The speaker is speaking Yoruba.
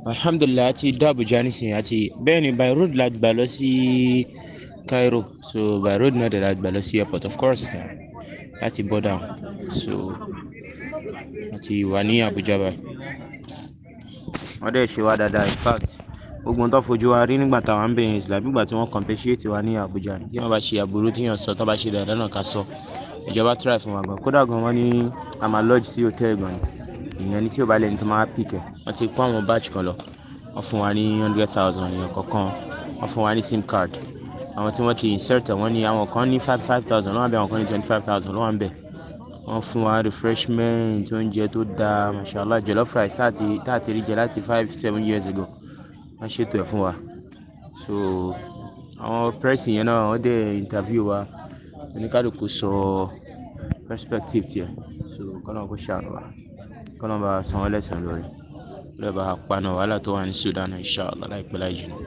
alhamdulilayi a ti dé abuja nísìnyí àti bẹ́ẹ̀ ni by road la gbà lọ sí cairo so by road náà dẹ̀ la gbà lọ sí airport of course láti border so a ti wà ní abuja báyìí wọ́n dẹ̀ ṣe wá dáadáa in fact gbogbo tó fojú wa rí nígbà táwọn ń bẹ̀yìn ìsìlá nígbà tí wọ́n compensate wa ní abuja tí wọ́n bá ṣe àbúrú tí yàn sọ tó bá ṣe dáadáa náà ká sọ ìjọba try fún wa gan kódà gan wọ́n ní a máa lodge sí hotel gan ni ìyẹn ní tí ò bá lẹ́ni tó máa pick ẹ̀ wọ́n ti kó àwọn batch kan lọ wọ́n fún wa ní hundred thousand èèyàn kọ̀ọ̀kan wọ́n fún wa ní sim card àwọn tí wọ́n ti insert ẹ̀ wọ́n ní àwọn kan ní five five thousand lọ́wọ́ àbẹ̀ àwọn kan ní twenty five thousand lọ́wọ́ àbẹ̀ wọ́n fún wa refreshment oúnjẹ tó dáa mashallah jollof rice tá a ti rí jẹ láti five seven years ago wọ́n ṣètò ẹ̀ fún wa so àwọn press yẹn náà wọ́n dẹ̀ interview wa oníkálukú sọ perspective tiẹ̀ so kọ́nà kó ṣàánú wa kọ́nà bá san wọ́n lẹ́sàn-án lórí lọ́ọ́ bá paná wàhálà tó wà ní sudan inshallah láìpẹ́ láì jìnnà.